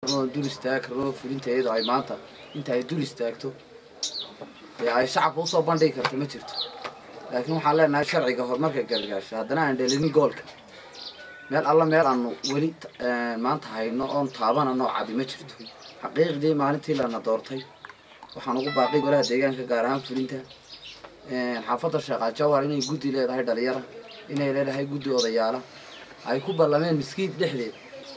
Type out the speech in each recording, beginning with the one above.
oo dul istaagi karno fulinta iyadoo ay maanta inta ay dul istaagto dee ay shacabka usoo bandhigi karto ma jirto laakiin waxaan leenahay sharciga horumarka gargaasho haddana aan dhelinin goolka meel alla meel aanu weli maanta hayno oon taabana noocadi ma jirto xaqiiqdii maalintii lana doortay waxaan ugu baaqay golaha deegaanka gaar ahaan fulinta xaafadda sheekhaa jawhar inay guddi leedahay dhalinyara inay leedahay guddi odayaala ay ku ballameen miskiid dhexdeed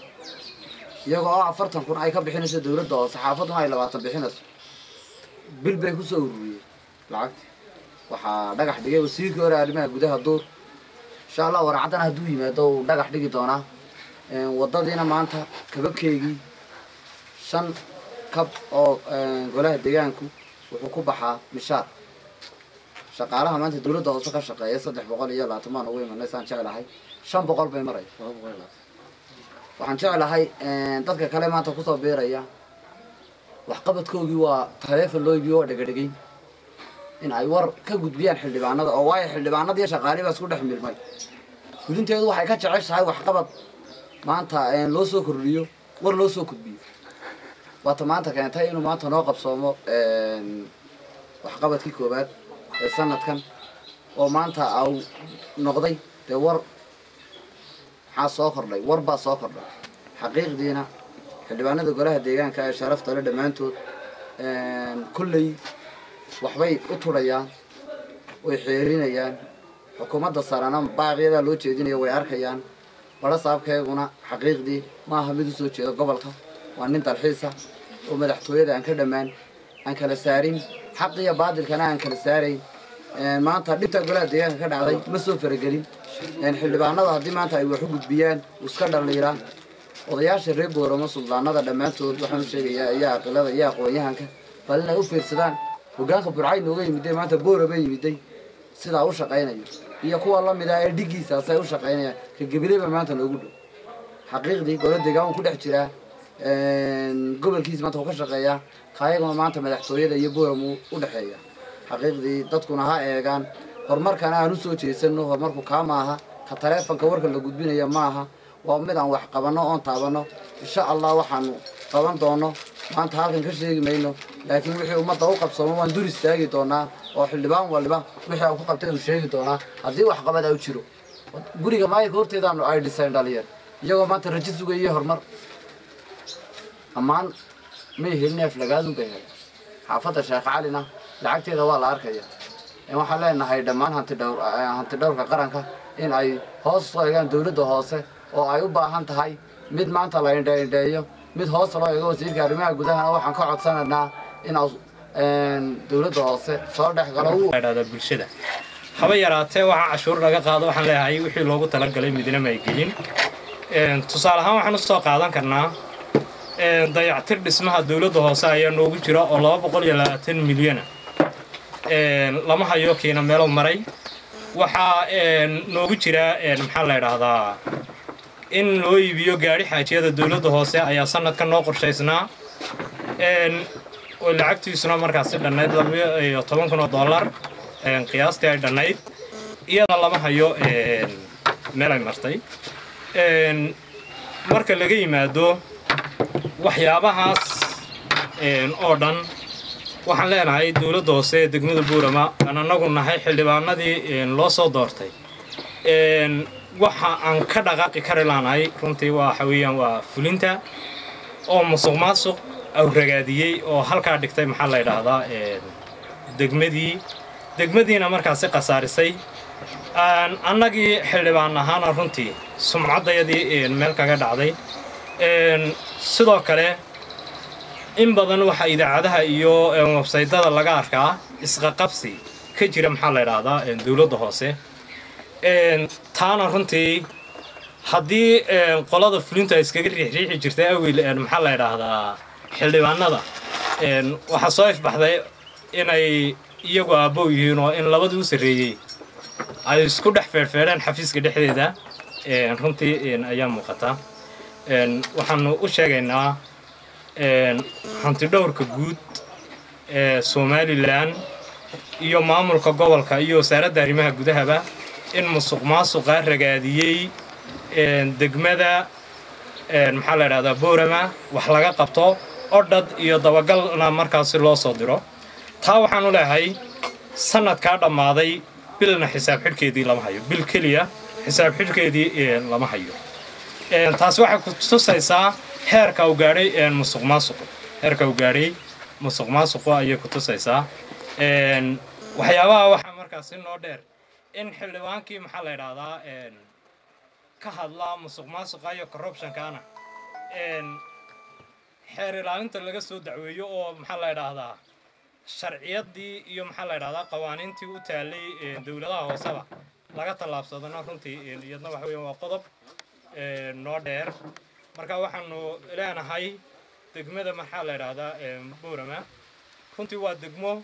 iyagoo oo afartan kun ay ka bixinayso dawladda hoose xaafadduna ay labaatan bixinayso bil bay kusoo ururiyeen lacagti waxaa dhagax dhigay wasiirkii hore arrimaha gudaha duur insha allah waracaddana hadduu yimaado uu dhagax dhigi doonaa waddadiina maanta kababkeygii shan kab oo golaha deegaanku wuxuu ku baxaa mishaar shaqaalaha maanta dawladda hoose ka shaqeeya saddex boqol iyo labaatan baan ugu imanay saan jeclahay shan boqol bay maray waxaan jeclahay dadka kale maanta kusoo biiraya waxqabadkoogii waa taleefon loo iibiyo waa dhegadhegayn in ay war ka gudbiyaan xildhibaanada oo waayo xildhibaanada iyo shaqaalii baa isku dhex milmay fulinteedu waxay ka jeceshahay waxqabad maanta loo soo kordhiyo war loo soo gudbiyo waata maanta keentay inuu maanta noo qabsoomo waxqabadkii koowaad ee sanadkan oo maanta au noqday dee war maxaa soo kordhay war baa soo kordhay xaqiiqdiina xildhibaanada golaha deegaanka ee sharafta le dhammaantood kolley waxbay u turayaan way xeerinayaan xukuumadda sarana baaqyadaa loo jeedinaya way arkayaan badho saabkeeguna xaqiiqdii maaha mid usoo jeeda gobolka waa nin dalxiisa oo madaxtooyada aan ka dhammaan aan kala saarin xaq iyo baadilkana aan kala saarayn maanta dhibta golaha deegaanka ka dhacday ma soo faragelin xildhibaanada haddii maanta ay wax u gudbiyaan iska dhaliiraan odayaasha reer booramo suldaanada dhammaantood waxaan u sheegayaa iyo aqilada iyo aqoon-yahanka bal inay u fiirsadaan hogaanka burcay nooga yimiday maanta boorama yimiday sidaa u shaqaynayo iyo kuwa lamida ee dhigiisaasay u shaqaynayaan ka gebileba maanta noogu dhow xaqiiqdii gola deegaan ku dhex jiraa gobolkiisa maanta uu ka shaqeeyaa kaayaguna maanta madaxtooyada iyo booram u dhexeeya xaqiiqdii dadkuna ha eegaan horumarkana aan usoo jeesano horumarku kaa maaha ka taleefonka warka la gudbinaya maaha waa mid aan wax qabanno oon taabanno insha allah waxaanu qaban doono maanta halkan ka sheegi mayno laakiin wixii ummadda u qabsamo waan dur istaagi doonaa oo xildhibaan waliba wixii aan ku qabtay uu sheegi doonaa haddii waxqabad u jiro guriga maayirka horteedaanu ay dhisayn dhalinyar iyagoo maanta rajo sugayay horumar ammaan may helin neef lagaadun bay heleen xaafadda sheekh calina lacagteeda waa la arkaya waxaan leenahay dhammaan hanti dhowr hanti dhowrka qaranka in ay hoos soo egaan dawladda hoose oo ay u baahan tahay mid maanta la indheindheeyo mid hoos loo eego wasiirka arrimaha gudahana waxaan ka codsanaynaa in dawladda hoose soo dhex galo dhahda bulshada haba yaraatee waxaa cashuur laga qaado waxaan leeyahay wixii loogu talagalay midna ma ay gelin tusaale ahaan waxaan usoo qaadan karnaa dayactir dhismaha dawladda hoose ayaa noogu jira oo laba boqol iyo labaatan milyana lama hayo kiina meelo maray waxaa noogu jira maxaa la idhaahdaa in loo iibiyo gaadhi xaajiyada dawladda hoose ayaa sanadka noo qorshaysnaa lacagtiisuna markaasi dhannayd labaiyo toban kun oo dollar qiyaastii ay dhannayd iyada lama hayo meel ay martay marka laga yimaado waxyaabahaas oo dhan waxaan leenahay dawladda hoose ee degmada buurama aan annagu nahay xildhibaanadii loo soo doortay waxa aan ka dhaqaaqi kari laanahay runtii waxa weeyaan waa fulinta oo musuq maasuq awragaadiyey oo halkaa dhigtay maxaa la yidhaahdaa degmadii degmadiina markaasi khasaarisay annagii xildhibaan ahaana runtii sumcaddayadii meel kaga dhacday sidoo kale in badan waxaa idaacadaha iyo websaytada laga arkaa isqaqabsi ka jira maxaa la yidhaahdaa dawladda hoose taana runtii haddii qolada fulinta iskaga riixriixi jirtay awil maxaa la yidhaahdaa xildhibaanada waxaa soo ifbaxday inay iyagu aabbow yihiin oo in labadii u sarreeyey ay isku dhex feedhfeedheen xafiiska dhexdeeda runtii ayaa muuqata waxaanu u sheegaynaa hantidhowrka guud ee somalilan iyo maamulka gobolka iyo wasaaradda arrimaha gudahaba in musuq maasuqa ragaadiyey degmada maxaa la idhahdaa boorama wax laga qabto odhad iyo dabagalna markaasi loo soo diro taa waxaan u leehay sanadkaa dhammaaday bilna xisaab xidhkeedii lama hayo bil keliya xisaab xidhkeedii lama hayo taasi waxay ku tusaysaa heerka uu gaadhay musuq maasuqu heerka uu gaadhay musuq maasuqu ayay ku tusaysaa waxyaabaha waxaa markaasi noo dheer in xildhibaankii maxaa la idhahdaa ka hadla musuq maasuqa iyo corruptionkaana xeer ilaalinta laga soo dacweeyo oo maxaa la idhaahdaa sharciyadii iyo maxaa la idhahdaa qawaaniintii u taalay dowladaha hooseba laga tallaabsadana runtii iyadna waxa weeyaan waa qodob noo dheer marka waxaanu leenahay degmada maxaa la idhahdaa boorama runtii waa degmo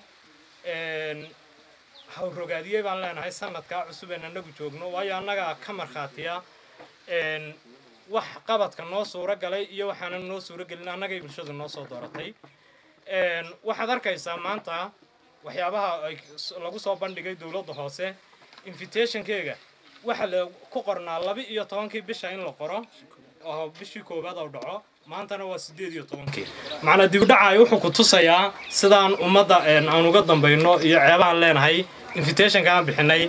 hawrogaadiyey baan leenahay sanadkaa cusub een annagu joogno waayo annagaa ka markhaatiya wax qabadka noo suuro galay iyo waxaanan noo suuro gelin annagay bulshadu noo soo dooratay waxaad arkaysaa maanta waxyaabaha ay lagu soo bandhigay dowladda hoose invitationkeega waxa la ku qornaa laba iyo tobankii bisha in la qoro oo bishii koowaad oo dhaco maantana waa sideed iyo tobankii macnaa dibdhaca wuxuu ku tusayaa sidaan ummadda aan uga dambayno iyo ceebahaan leenahay invitationka aan bixinay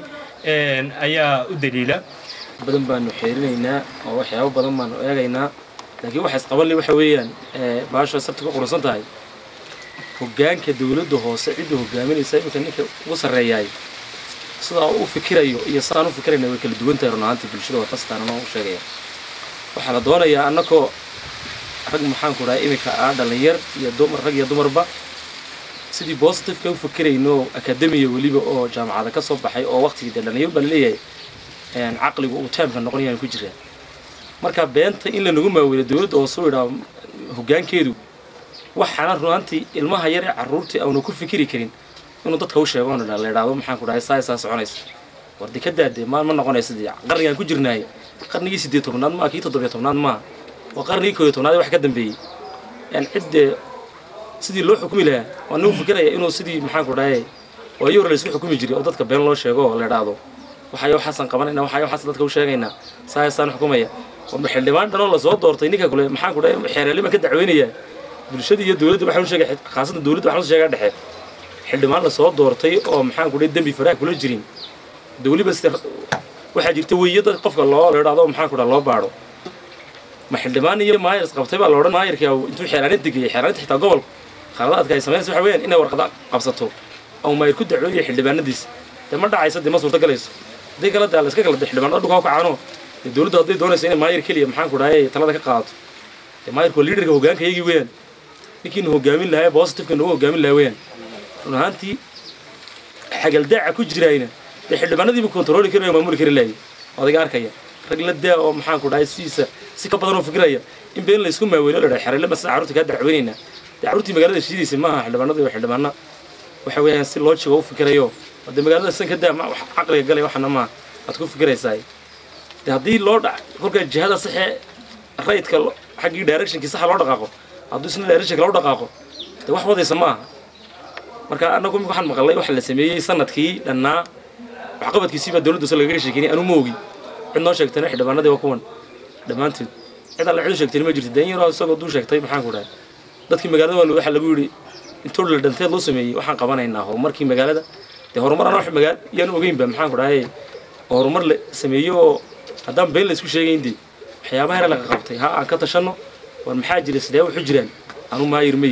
ayaa u daliila badan baanu xeerinaynaa oo waxyaabo badan baanu eegaynaa laakiin waxa isqabanle waxa weeyaan baasha sabta ka qurusan tahay hoggaanka dowladda hoose cidda hogaaminaysa iminka ninka ugu sarreeyaay sidaa u fikirayo iyo sidaan u fikirayna way kala duwan tahay run ahaantii bulshada watastaan anoo u sheegaya waxaa la doonayaa annakoo rag maxaanku dhahay iminka ah dhallinyar iyo dumar rag iyo dumarba sidii positiveka u fikirayno akademiya weliba oo jaamacada ka soo baxay oo waqtigii dee dhallinyar baa laleeyahay caqligu uu taamka noqonayaan ku jiraan marka beenta in lanagu maawilo dowladda oo soo idhaa hoggaankeedu waxaana runaantii ilmaha yar ee carruurtii aanu ku fikiri karin inuu dadka u sheego on la idhaahdo maxaanku dhahay saa saa soconaysa war dee ka daadee ma ma noqonaysa dee qarnigaan ku jirnaay qarnigii siddeed tobnaad maa kii toddobiyo tobnaad maa waa qarnigii kooyo tobnaad wax ka dambeeyey yani ciddee sidii loo xukumi lahaa waa nagu fikiraya inuu sidii maxaanku dhahay waa iyo hore laysku xukumi jiray oo dadka been loo sheego oo la idhaahdo waxayo waxaasan qabanayna waxayo waxaas dadka u sheegaynaa saayasaan xukumaya warba xildhibaan dhanoo lasoo doortay ninka kule maxaanku dhahay xeereeliman ka dacweynayaa bulshada iyo dowladda waxaan u sheegay khaasatan dowladda waxaan u sheegaa dhexe xildhibaan lasoo doortay oo maxaanku dhahay dembi faraha kula jirin de weliba sida waxaa jirta weeye dad qofka loo la idhaahdo maxaanku dhaha loo baadho ma xildhibaan iyo maayir isqabtay baa la odhan maayirkii intuu xeeraanin degayay xeeraaninta xitaa gobolka khaladaadka ay samaynaysa waxa weeyaan inay warqada qabsato oo maayir ku dacweynayo xildhibaanadiisa dee ma dhacaysa dee ma suurta galayso haddii kale dee la iska kala de xildhibaanada dhulka u kacaano dee dowladdu hadday doonayso inay maayir keliya maxaanku dhahay talada ka qaadato dee maayirku waa liidarka hoggaanka iyagii weeyaan ninkiinu hoggaamin lahaa positiveka nagu hoggaamin lahaa weeyaan run ahaantii xagaldaaca ku jiraayna dee xildhibaanadiiba kontrooli kari maamuli kari laayay odayga arkaya rag la daa oo maxaanku dhahay sidiisa si ka badan oo fikiraya in been laysku maaweelo la dhahay xereele ma sida carruurta kaa dacweynaynaa dee carruurtii magaalada shiidaysa maaha xildhibaanadu waa xildhibaana waxa weeyaan si loo jigo u fikirayo dee magaalada san ka daa ma wax caqliga galay waxana maaha aad ku fikiraysaa dee haddii loo dha kolkaa jihada saxee rayidka xaggii directionkii saxa loo dhaqaaqo hadduu isna directionka loo dhaqaaqo dee wax wadaysa ma aha marka annagu imika waxaan maqalnay waxa la sameeyey sanadkii dhannaa waxqabadkiisii baa dowladda soo lagaga sheekeynay anu ma ogi cid noo sheegtayna xildhibaanadii waa kuwan dhammaantood cid alle cid u sheegtayna ma jirto deen yaroo isagoo duu sheegtay maxaan ku dhahay dadkii magaalada waa waxaa lagu yidhi intoo la dhanteed loo sameeyey waxaan qabanaynaa horumarkii magaalada dee horumar anaa wax magaal yaan ogeynba maxaan ku dhahay horumar la sameeyo oo haddaan been la isku sheegayn dee waxyaabaha yar laga qabtay ha aan ka tashanno war maxaa jira sidee waxu jiraan anu maayir mayi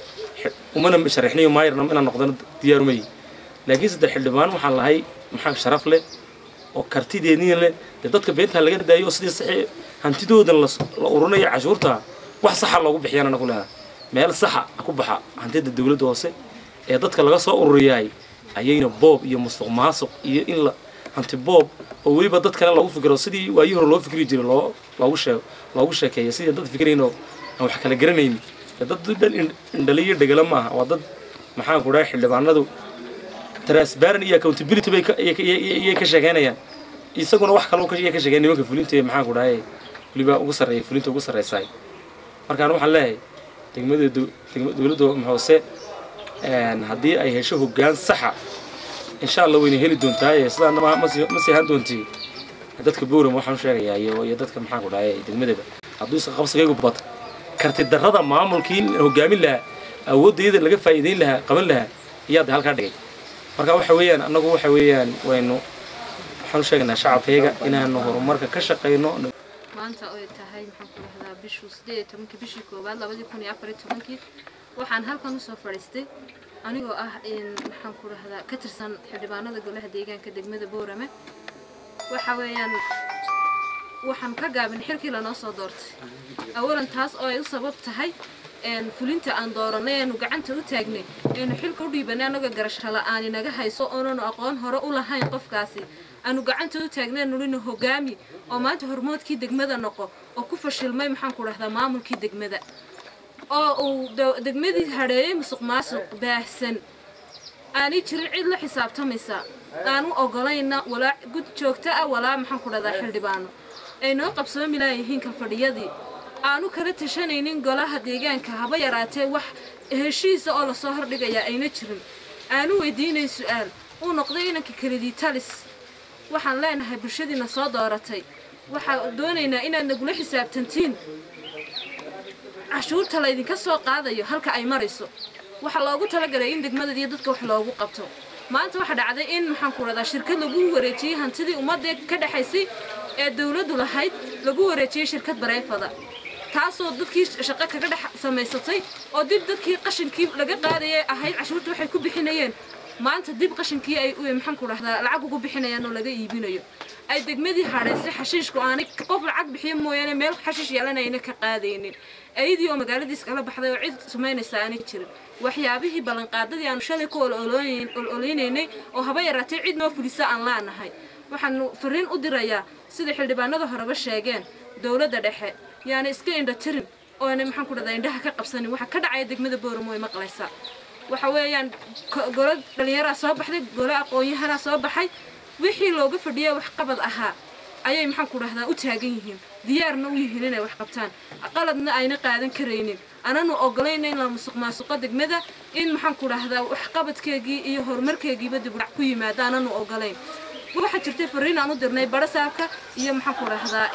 umana sharaxniyo maayirna inaan noqdana diyaaru mayi laakiin saddex xildhibaan waxaan lahay maxaa sharaf leh oo kartideedniin leh dee dadka beentaa laga daayo oo sidii saxi hantidoodan la ururinayo cashuurta wax saxa loogu bixiyaan anagu leedahay meel saxa ku baxa hantida dowladda hoose ee dadka laga soo ururiyaay ayayna boob iyo musuq maasuq iyo in la hanti boob oo weliba dadkana lagu fikiro sidii waayii hore loo fikri jiray loo loogu sheeg loogu sheekeeyo sidii dad fikraynoo aan wax kala garanaynin dad dhan indhaliyo dhegala maaha waa dad maxaan ku dhahay xildhibaanadu transparent iyo accountability bay iyay ka sheekeynayaan isaguna wax kale iyay ka sheekeyn nimanka fulinta maxaan ku dhahay weliba ugu sarreeya fulinta ugu sarreysaay markaan waxaan leeyahay degmada dowladda hoose haddii ay hesho hoggaan saxa insha allah wayna heli doontaa sidaa ma sii ahaan doontii dadka bowram waxaan sheegayaa iyo dadka maxaan ku dhahay degmadaba hadduu iska qabsigaygu bato karti darrada maamulkii hogaamin lahaa awooddayada laga faa'iidayn lahaa qaban lahaa iyaa de halkaa dhigay marka waxa weeyaan annagu waxa weeyaan waynu waxaan u sheegaynaa shacabkayga inaanu horumarka ka shaqayno maanta oy tahay maxaan ku dhahdaa bishuu sideed iyo tobankii bishii koowaad labadii kun iyo afar iyo tobankii waxaan halkan usoo fadhiistay anigoo ah maxaan ku dhahdaa ka tirsan xildhibaanada golaha deegaanka degmada boorame waxa weeyaan waxaan ka gaabin xilkii lanoo soo doortay awalan taas oo ay u sabab tahay fulinta aan dooranay eenu gacanta u taagnay eenu xilka u dhiibanay annagoo garasho la'aan inaga hayso oonanu aqoon hore u lahayn qofkaasi aanu gacanta u taagnay nulina hogaami oo maanta hormoodkii degmada noqo oo ku fashilmay maxaan ku dhahdaa maamulkii degmada oo uu degmadii hadheeyey musuq maasuq baahsan aanay jirin cid la xisaabtamaysa aanu ogolayna walaa gud joogto ah walaa maxaan ku dhahdaa xildhibaano ay noo qabsoomi laayihiin kalfadhiyadii aanu kala tashanaynin golaha deegaanka haba yaraatee wax heshiisa oo lasoo hordhigayaa ayna jirin aanu weydiinay su-aal uu noqday inanka kelidii talis waxaan leenahay bulshadiina soo dooratay waxaan doonaynaa inaad nagula xisaabtantiin cashuurta laydinka soo qaadayo halka ay marayso waxaa loogu talagalay in degmadad iyo dadka wax loogu qabto maanta waxaa dhacday in maxaan ku radaa shirkad lagu wareejiyey hantidii ummadda ka dhexaysay ee dawladdu lahayd lagu wareejiyey shirkad bareefada taasoo dadkii shaqo kaga dhex samaysatay oo dib dadkii qashinkii laga qaadayay ahayd cashuurta waxay ku bixinayeen maanta dib qashinkii ay maxaan ku dhahdaa lacag ugu bixinayaan oo laga iibinayo ay degmadii hadhaysay xashiishku aanay qof lacag bixiyo mooyaane meel xashiish yeelana ayna ka qaadaynin ayadii oo magaaladiis kala baxday oo cid sumaynaysa aanay jirin waxyaabihii ballanqaadadii aanu shalay ku ololeynaynay oo haba yaraatee cid noo fulisa aan laanahay waxaanu fariin u dirayaa sida xildhibaanada horeba sheegeen dowladda dhexe yaana iska indha tirin oona maxaan ku dhahdaa indhaha ka qabsanin waxa ka dhacaya degmada booramo way maqlaysaa waxa weeyaan golo dhallinyaraa soo baxday golo aqoon-yahanaa soo baxay wixii looga fadhiyay waxqabad ahaa ayay maxaan ku dhahdaa u taagan yihiin diyaarna u yihiin inay wax qabtaan qaladna ayna qaadan karaynin ananu ogolayna in la musuq maasuqo degmada in maxaan ku dhahdaa waxqabadkeegii iyo horumarkeegiiba dibudhac ku yimaada ananu ogolayn waxaa jirtay fariin aan u dirnay barasaabka iyo maxaan ku dhahdaa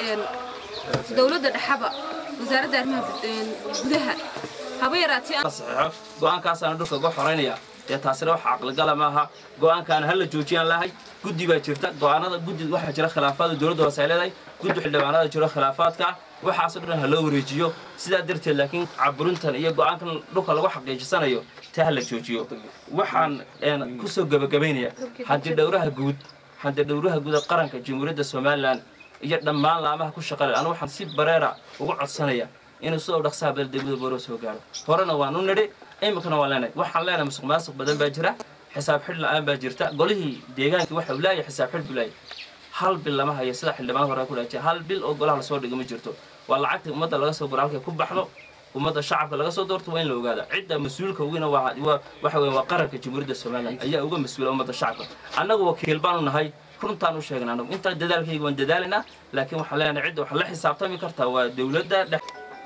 dowladda dhexaba wasaaradda arrimaha gudaha haba yaraatee saxeexo go-aankaasaana dhulka uga xoraynaya dee taasina wax caqligala maaha go-aankaana hala joojiyaan lahay guddi baa jirta go-aanada guddi waxaa jira khilaafaada dowladda hoose ay leedahay guddi xildhibaanada jiro khilaafaadka waxaasoo dhan ha loo wareejiyo sidaa darteed laakiin caburintan iyo go-aankan dhulka lagu xaqiijisanayo taa ha la joojiyo waxaan kusoo gebagabaynaya haddii dhowraha guud haddii dhowraha guud ee qaranka jamhuuriyadda somalilan iyo dhammaan laamaha ku shaqale anu waxaan si bareera ugu codsanaya inuu sidoo dhaqsaha bal degmada booro soo gaaro horena waan u nidhi iminkana waan leenahay waxaan leenahay musuq maasuq badan baa jira xisaab xidh la-aan baa jirta golihii deegaankii waxa uu leeyahay xisaab xidh buu leeyahay hal bil lama hayo sida xildhibaan hore ku dhaajiya hal bil oo golaha lasoo dhigo ma jirto waa lacagtii ummadda laga soo guro halkay ku baxdo ummadda shacabka laga soo doorto waa in la ogaada cidda mas-uulka weyna waxa weeye waa qaranka jamhuuriyadda somalilan ayaa uga mas-uula ummadda shacabka annagu wakiil baanu nahay runtaan u sheegna anagu intaa dadaalkayga waan dadaalaynaa laakiin waxaan leenahay cidda waxaa la xisaabtami kartaa waa dowladda dhex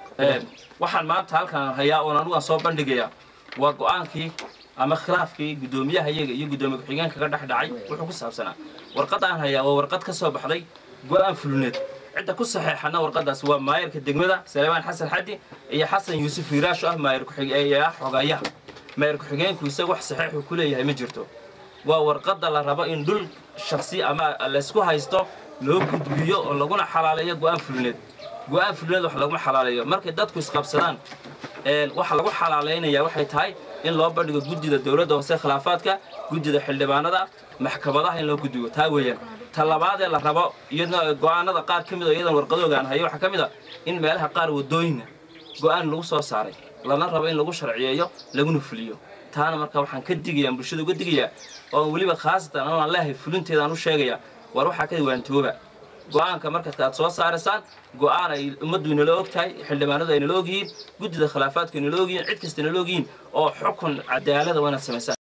waxaan maanta halkan hayaa oon anugaan soo bandhigayaa waa go-aankii ama khilaafkii guddoomiyaha iyaga iyo guddoomiye ku-xigeenka ka dhex dhacay wuxuu ku saabsanaa warqadaan hayaa waa warqad ka soo baxday go-aan fuluneed cidda ku saxeexana warqadaas waa maayarka degmada saleemaan xasan xaddi iyo xasan yuusuf hiiraasho ah maayar ku-xigeeyaa xogayaha maayar ku-xigeenku isaga wax saxeexuu ku leeyahay ma jirto waa warqadda la rabo in dhul shaksi ama laysku haysto loo gudbiyo oo laguna xalaaleeyo go-aan fuluneed go-aan fuluneed wax laguma xalaaleeyo markay dadku isqabsadaan waxa lagu xalaaleynaya waxay tahay in loo bandhigo guddida dowladda hoose khilaafaadka guddida xildhibaanada maxkamadaha in loo gudbiyo taa weeyaan ta labaadee la rabo iyadna go-aanada qaar ka mid oo iyadan warqadoogaan hayo waxaa ka mid a in meelaha qaar wadooyina go-aan lagu soo saaray lana rabo in lagu sharciyeeyo laguna fuliyo taana marka waxaan ka digayaa bulshada uga digayaa oo weliba khaasatan anaan leehay fulinteedaan u sheegaya war waxaa ka waantooba go-aanka markaad aad soo saaraysaan go-aan ay ummaddu inala og tahay xildhibaanadu ay nala ogyihiin guddida khilaafaadku inala ogyihiin cid kasta inala ogyihiin oo xukun cadaalada waa inaad samaysaan